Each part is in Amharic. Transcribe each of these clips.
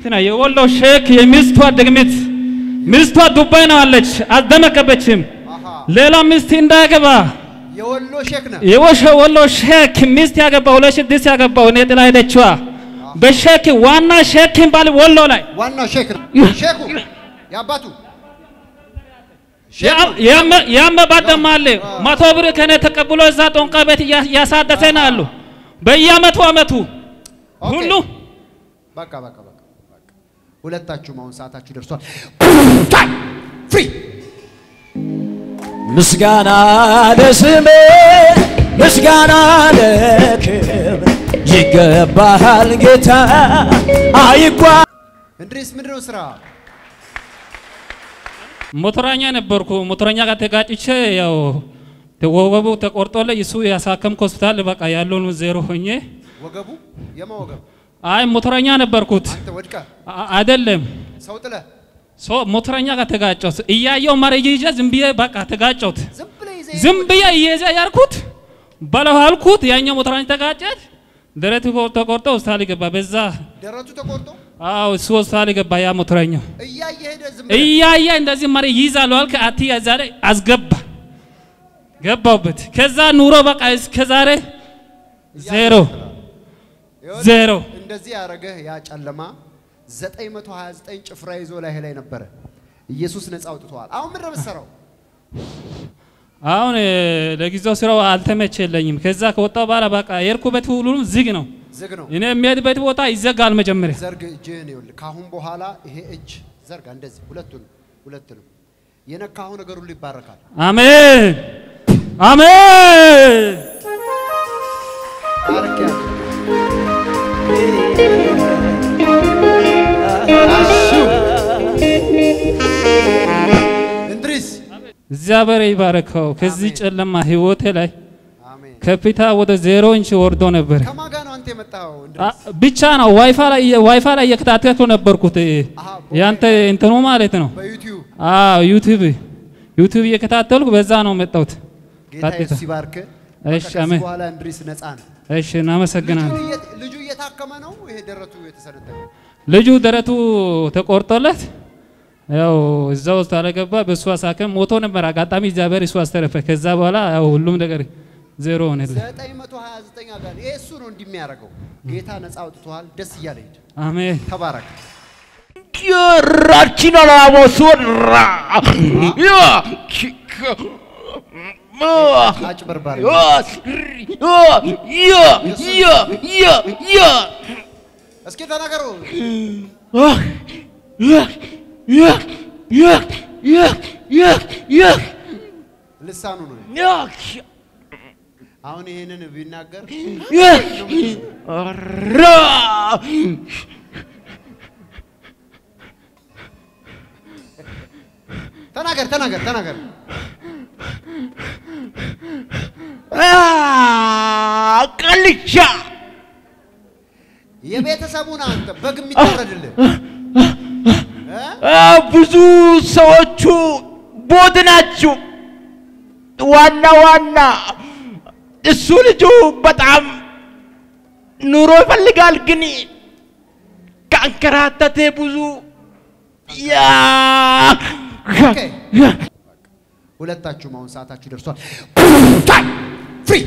ነው የወሎ ሼክ የሚስቷ ድግምት ሚስቷ ዱባይ ነው አለች፣ አልደመቀበችም። አሃ ሌላ ሚስት እንዳያገባ የወሎ ሼክ ነው። የወሸ ወሎ ሼክ ሚስት ያገባ ሁለት ስድስት ያገባው እኔ ጥላ ሄደችዋ በሼክ ዋና ሼክ ባል ወሎ ላይ ዋናው ሼክ ነው። ሼኩ የአባቱ ያመባት ደሞ አለ መቶ ብር ከኔ ተቀብሎ እዛ ጦንቃ ቤት እያ- እያሳደሰ ነው አሉ በየአመቱ አመቱ ኦኬ። ሁሉ በቃ በቃ በቃ በቃ ሁለታችሁም አሁን ሰዓታችሁ ደርሷል። ፍሪ ምስጋና ለስሜ ምስጋና ለክብር ይገባሃል ጌታ አይጓ እንድሪስ ምንድን ነው ስራ? ሞተረኛ ነበርኩ። ሞተረኛ ጋር ተጋጭቼ ያው ወገቡ ተቆርጦለ እሱ ያሳከምኩ ሆስፒታል በቃ ያለውን ዜሮ ሆኜ ወገቡ የማ ወገብ? አይ ሞተረኛ ነበርኩት አንተ ወድቀ አ- አይደለም ሰው ጥለ ሶ ሞተረኛ ጋር ተጋጨሁት። እያየው መረጃ ይዤ ዝም ብዬ በቃ ተጋጨሁት። ዝም ብለህ ይዘህ ዝም ብዬ እየያዘ ያልኩት በለው አልኩት። ያኛው ሞተረኛ ተጋጨት፣ ደረቱ ኮ- ተቆርጦ ሆስፒታል ገባ። በዛ ደረቱ ተቆርጦ አዎ እሱ ሆስፒታል ገባ። ያ ሞተረኛው እያየ ሄደ ዝም ብለህ እያየ እንደዚህ መሪ ይዛሉ አልክ አቲ እዛ ላይ አስገባ ገባሁበት። ከዛ ኑሮ በቃ እስከ ዛሬ ዜሮ ይኸውልህ፣ ዜሮ። እንደዚህ ያደረገህ ያ ጨለማ 929 ጭፍራ ይዞ ላይ ላይ ነበረ። ኢየሱስ ነፃ አውጥተዋል። አሁን ምንድን ነው የምትሰራው? አሁን እ፣ ለጊዜው ስራው አልተመቸለኝም። ከዛ ከወጣ በኋላ በቃ የርኩበት ሁሉም ዝግ ነው። ዝግ ነው። እኔ የሚሄድበት ቦታ ይዘጋል መጀመሪያ ዘርግ እጅህን ይኸውልህ። ከአሁን በኋላ ይሄ እጅ ዘርጋ፣ እንደዚህ ሁለቱን ሁለቱንም የነካኸው ነገር ሁሉ ይባረካል። አሜን አሜን። ባርኬያለሁ። እንድሪስ እግዚአብሔር ይባረከው። ከዚህ አሜን። ጨለማ ህይወቴ ላይ አሜን። ከፊታ ወደ ዜሮ ኢንች ወርዶ ነበር። ከማን ጋር ነው አንተ የመጣኸው? አ- እንድሪስ ብቻ ነው ዋይፋይ ላይ ዋይፋይ ላይ እየከታተልኩ ነበርኩት። አሃ፣ ያንተ እንትኑ ማለት ነው። በዩቲዩብ አዎ ዩቲዩብ ዩቲዩብ እየከታተልኩ በዛ ነው መጣሁት። ጌታ ቀጥታ። ኢየሱስ ይባርክ። እሺ፣ ከዚህ አሜን። በኋላ እንድሪስ ነፃ ነው። እሺ እናመሰግናለን። ልጁ እየ- ልጁ እየታከመ ነው። ይሄ ደረቱ የተሰነጠቀ ልጁ ደረቱ ተቆርጦለት ያው እዛ ውስጥ አለገባ። በእሱ አሳከም ሞቶ ነበር። አጋጣሚ እግዚአብሔር እሱ አስተረፈ። ከዛ በኋላ ያው ሁሉም ነገር ዜሮ ሆነልህ። 929 አጋር ይሄ እሱ ነው እንዲህ የሚያደርገው። ጌታ ነፃ አውጥቶሃል። ደስ እያለ ሂድ። አሜን ተባረክ። ራችን አላሞሱራ አጭበርባሪ እስኪ ተናገሩ። ልሳኑ ነው። አሁን ይሄንን ቢናገር ተናገር ተናገር ተናገር። ቀልቻ የቤተሰቡን አንተ በግ የሚታረድልህ እ? ብዙ ሰዎቹ ቦት ናችሁ። ዋና ዋና እሱ ልጁ በጣም ኑሮ ይፈልጋል፣ ግን ከአንከራተቴ ብዙ ያ ኦኬ። ሁለታችሁም አሁን ሰዓታችሁ ደርሷል። ፍሪ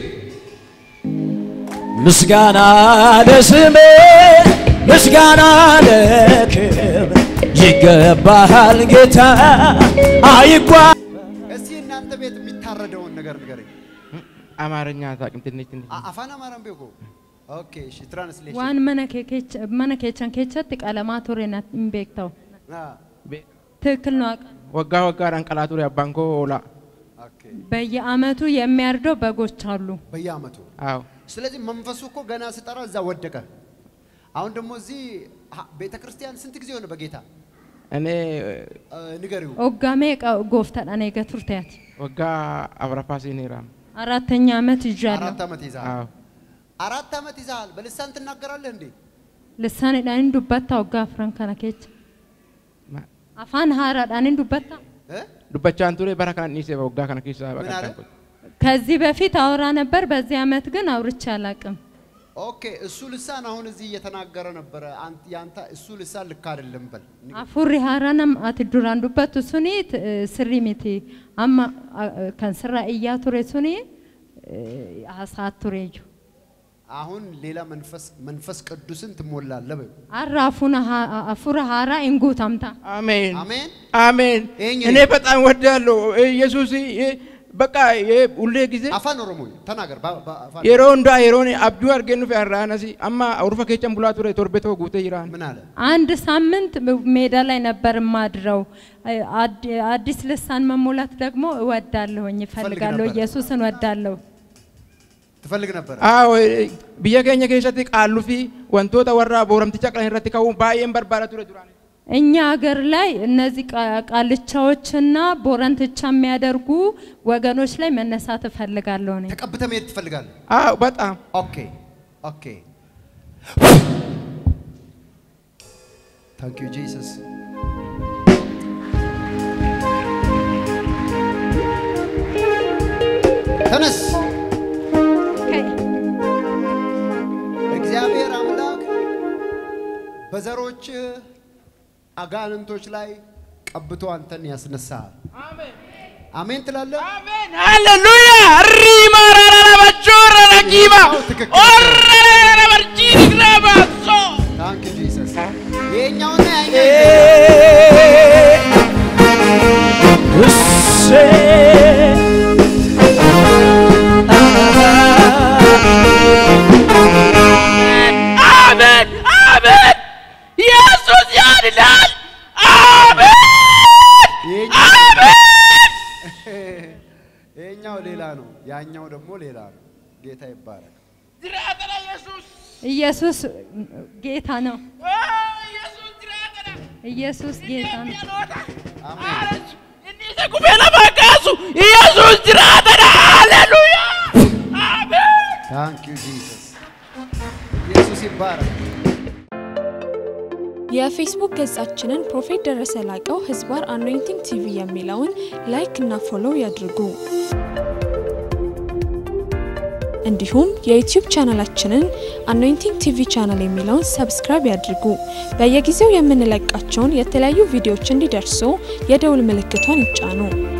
ምስጋና ለስሜ ምስጋና ለክብር ይገባሃል ጌታ አይጓ እስቲ እናንተ ቤት የሚታረደውን ነገር ንገረኝ። አማርኛ አታውቅም? ትንሽ ትንሽ አ- አፋን አማራን ቤኮ ኦኬ። እሺ ትራንስሌሽን waan mana kee keech- mana keechan keessatti qalamaa ture na hin beektawu አ፣ ትክክል ነው አውቃለሁ። ወጋ ወጋዳን ቀላቱ አባንኮ ኦላ ኦኬ። በየአመቱ የሚያርደው በጎች አሉ። በየአመቱ አዎ ስለዚህ መንፈሱ እኮ ገና ስጠራ እዛ ወደቀ። አሁን ደግሞ እዚህ ቤተ ክርስቲያን ስንት ጊዜ ሆነ በጌታ እኔ አ፣ ንገሪው። ኦጋሜ ጎፍተadhaan eega turteeti ወጋ አብረፋ ሲኔራም አራተኛ አመት ይዣለሁ። አራት ዓመት ይዛል። አዎ አራት ዓመት ይዛል። በልሳን ትናገራለህ እንዴ? Lissaanidhaan dubbatta waggaa afran kana keessa. ማ- Afaan haaraadhaan dubbatta. እ? ዱበቻን ቱሬ በራ ካን ኒሴ ወጋ ከነ ኪሳ ምን አለ? ከዚህ በፊት አውራ ነበር፣ በዚህ አመት ግን አውርቼ አላቅም። ኦኬ እሱ ልሳን አሁን እዚህ እየተናገረ ነበረ። አንተ ያንተ እሱ ልሳን ልክ አይደለም በል። Afurri haaraan ati duraan dubbattu suni t- eh, sirrii miti. Amma ah, kan sirraa iyyaa ture suni eh, haasaa tureeju. አሁን ሌላ መንፈስ መንፈስ ቅዱስን ትሞላለህ በል። Har'a afuna haa- afura haaraa hin guutamta. አሜን አሜን። አሜን። ይሄኝ እኔ በጣም ወዳለሁ ኢየሱስ ይ- በቃ ይ- ሁሌ ጊዜ አፋን ኦሮሞ ተናገር። በ- በ- አፋን የሮ እንዳ የሮን አብዱ አርገኑ ፈራናሲ አማ አውርፈ ኬቸን ቡላ ቱረ ቶርቤቶ ጉቴ ይራን ምን አለ? አንድ ሳምንት ሜዳ ላይ ነበር የማድረው። አድ- አዲስ ልሳን መሞላት ደግሞ እወዳለሁኝ፣ እፈልጋለሁ። ነበር? ኢየሱስን እወዳለሁ። ትፈልግ ነበር? አዎ ብየ ኬኛ ኬሰቲ ቃሉፊ ወንቶታ ወራ ቦረምቲቻ ቀን ረቲ ከው ባየን በርባራ ቱረ ዱራን እኛ ሀገር ላይ እነዚህ ቃ- ቃልቻዎችና ቦረንትቻ የሚያደርጉ ወገኖች ላይ መነሳት እፈልጋለሁ እኔ። ተቀብተህ መሄድ ትፈልጋለህ? አዎ በጣም ኦኬ ኦኬ። ታንክ ዩ ጂሰስ። ተነስ። እግዚአብሔር አምላክ በዘሮች አጋንንቶች ላይ ቀብቶ አንተን ያስነሳል። አሜን ትላለህ? አሜን ሃሌሉያ ሪማራራ በቾራ ረቂባ ትክክል። ኦረራ በርጂ ግራባሶ ታንክ ዩ ጂሰስ። ይሄኛውና ያኛው አሜን አሜን ኢየሱስ ያድናል አሜን ይሄኛው ይሄኛው ሌላ ነው፣ ያኛው ደግሞ ሌላ ነው። ጌታ ይባረክ። ዝራተራ ኢየሱስ ኢየሱስ ጌታ ነው። ኦ ኢየሱስ ዝራተራ ኢየሱስ ጌታ ነው። አሜን። ኢኒሰ ኩፌላ ባካሱ ኢየሱስ ዝራተራ ሃሌሉያ አሜን ታንክ ዩ ጂሰስ። ኢየሱስ ይባረክ። የፌስቡክ ገጻችንን ፕሮፌት ደረሰ ላቀው ህዝባር አኖይንቲንግ ቲቪ የሚለውን ላይክ እና ፎሎው ያድርጉ። እንዲሁም የዩቲዩብ ቻናላችንን አኖይንቲንግ ቲቪ ቻናል የሚለውን ሰብስክራይብ ያድርጉ። በየጊዜው የምንለቃቸውን የተለያዩ ቪዲዮዎች እንዲደርሱ የደውል ምልክቷን ይጫኑ።